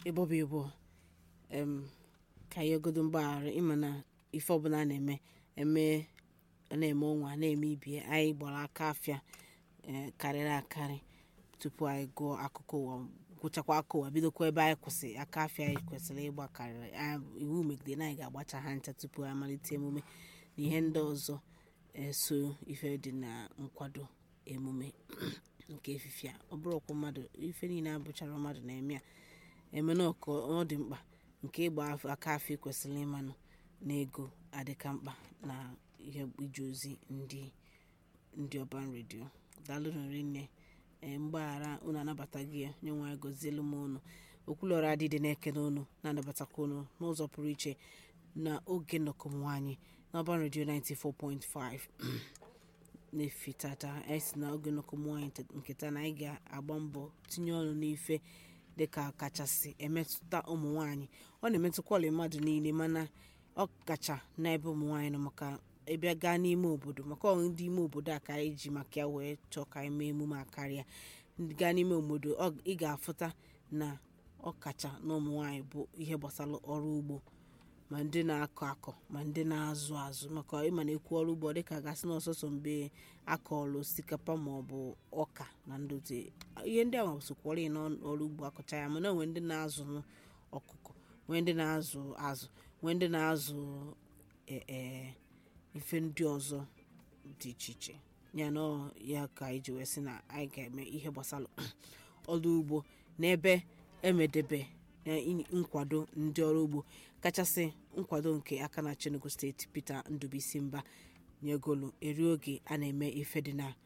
ịbọba ịbọ em ka ihe godo mgbaghara ịma na ife ọbụla a na-eme eme a na-eme ọnwa a na-eme ibie anyị gbara aka afịa ee, karịrị akarị tupu anyị gụọ akụkọ ụwa gwụchakwa aka ụwa bidokwa ebe anyị kwụsị aka afịa anyị kwesịrị ịgba karịrị anyị- iwu megide na anyị ga-agbacha ha ncha tupu anyị amalite emume na ihe ndị ọzọ eso ife dị na nkwado emume nke efifie a ọ bụrụkwa mmadụ ife niile abụchara mmadụ na-eme ya eme na ọkọ ọ dị mkpa nke ịgba af- aka afọ kwesịrị ịmanụ na ego adịka mkpa na ihe ije ozi ndị ndị ọban redio daalụnụ rinne ee mgbaghara unu anabataghị ya nye nwa gozielu m unu okwulọra adịdị na-ekene unu na-anabatakwa unu n'ụzọ pụrụ iche na oge nnọkọ m nwaanyị n'ọban redio 94.5 na-efitata anyị si na oge nnọkọ m nwaanyị tet- nketa na anyị ga-agba mbọ tinye ọnụ n'ife dịka kachasị emetụta ụmụ nwaanyị ọ na-emetụkwala mmadụ niile mana ọ kacha n'ebe ụmụ nwaanyị nọ maka ịbịa gaa n'ime obodo maka ọ ndị ime obodo a ka anyị ji maka ya wee chọọ ka anyị mee emume a karịa Ndị gaa n'ime obodo ọ- ị ga-afụta na ọ kacha na ụmụ nwaanyị bụ ihe gbasara ọrụ ugbo ma ndị na-akọ akọ ma ndị na-azụ azụ maka ịma na ekwu ọrụ ugbo dịka gasị n'ọsọsọ mgbe akọọlụ osikapa ma ọ bụ ọka na ndote ihe ndị ahụ sokwara n'ọrụ ugbo akọcha ya mana nwee ndị na-azụ ọkụkọ nwee ndị na-azụ azụ nwee ndị na-azụ e- e, ife ndị ọzọ dị iche iche ya na ọ ya ka anyị ji wee sị na anyị ga-eme ihe gbasara ọrụ ugbo n'ebe emedebe na i- nkwado ndị ọrụ ugbo kachasị nkwado nke aka na Enugu steeti Peter Ndubuisi Mba nyegolu eri oge a na-eme ife dị na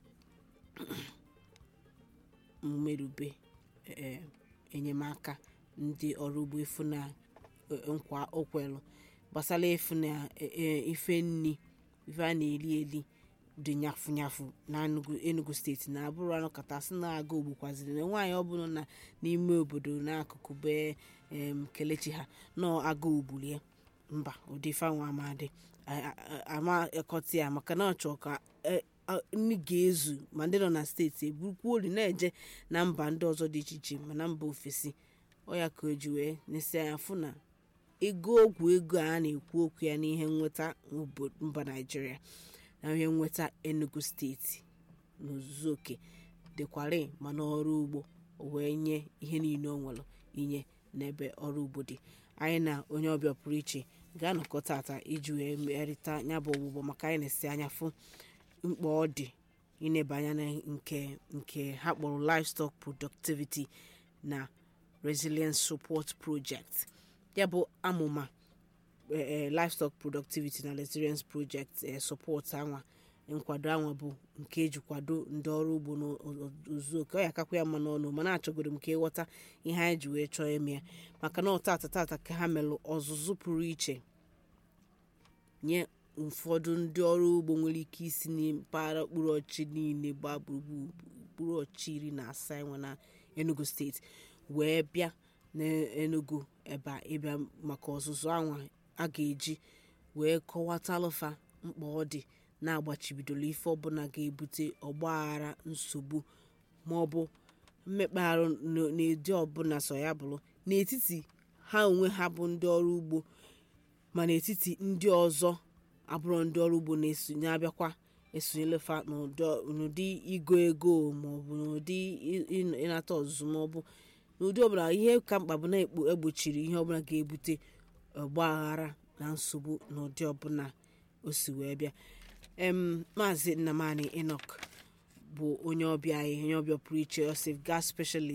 mmerube ee, enyemaka ndị ọrụ ugbo ifu na e, nkwa okwelu gbasara ifu na e, e, ife nni ife a na-eli eli dị nyafu nyafu na Enugu- Enugu steeti na abụrụ anọkọta sị na-aga ogbukwaziri na nwaanyị ọbụla na n'ime obodo n'akụkụ be em, kelechi ha nọ aga ogbulie mba ụdị fanwa amadị ama ekọta ya maka na ọ chọọ ka e, a- nri ga-ezu ma ndị nọ na steeti eburukwa ori na-eje na mba ndị ọzọ dị iche iche ma na mba ofesi ọ ya ka o ji wee nesi anya fụ na ego ogwu ego a na-ekwu okwu ya n'ihe nweta obo- mba naijiria na ihe nweta enugu steeti n'ozuzu oke dịkwari mana ọrụ ugbo o wee nye ihe niile o nwere inye n'ebe ọrụ ugbo dị anyị na onye ọbịa pụrụ iche ga-anọkọ tata iji wee merịta ya bụ ọgbụgbọ maka anyị na-esi anya fụ mkpa ọ dị ineba anya na nke nke ha kpọrọ livestock productivity na resilience support project ya bụ amụma eh, eh, livestock productivity na resilience project eh, support anwa nkwado anwa bụ nke eji kwado ndị ọrụ ugbo n'ozuzu oke ọ ya akakwa ya mma n'ọnụ mana achọgoro m ka ịghọta ihe anyị ji wee chọọ ime ya maka na ọtata tata ka ha melụ ọzụzụ pụrụ iche nye ụfọdụ ndị ọrụ ugbo nwere ike isi na mpaghara okpuru ọchị niile gbaa gburugburu okpuru ọchị iri na asaa enwe na enugu steeti wee bịa n'enugu ebe a ịbịa maka ọzụzụ anwa a ga-eji wee kọwatalụfa mkpa ọ dị na-agbachibidoro ife ọbụla ga-ebute ọgbaghara nsogbu ma ọ bụ mmekpa ahụ n- n'ụdị ọbụla so ya bụrụ n'etiti ha onwe ha bụ ndị ọrụ ugbo ma n'etiti ndị ọzọ abụrụ ndị ọrụ ugbo na-esonye abịakwa esonyelefa n'ụdọ- n'ụdị igo ego maọbụ n'ụdị ị- ị- ịnata ọzụzụ maọbụ n'ụdị ọbụla ihe ka mkpa bụ na ekpo- egbochiri ihe ọbụla ga-ebute ọgbaghara na nsogbu n'ụdị ọbụla o si wee bịa em maazị nnamani enoch bụ onye ọbịa anyị onye ọbịa pụrụ iche osif gas specialist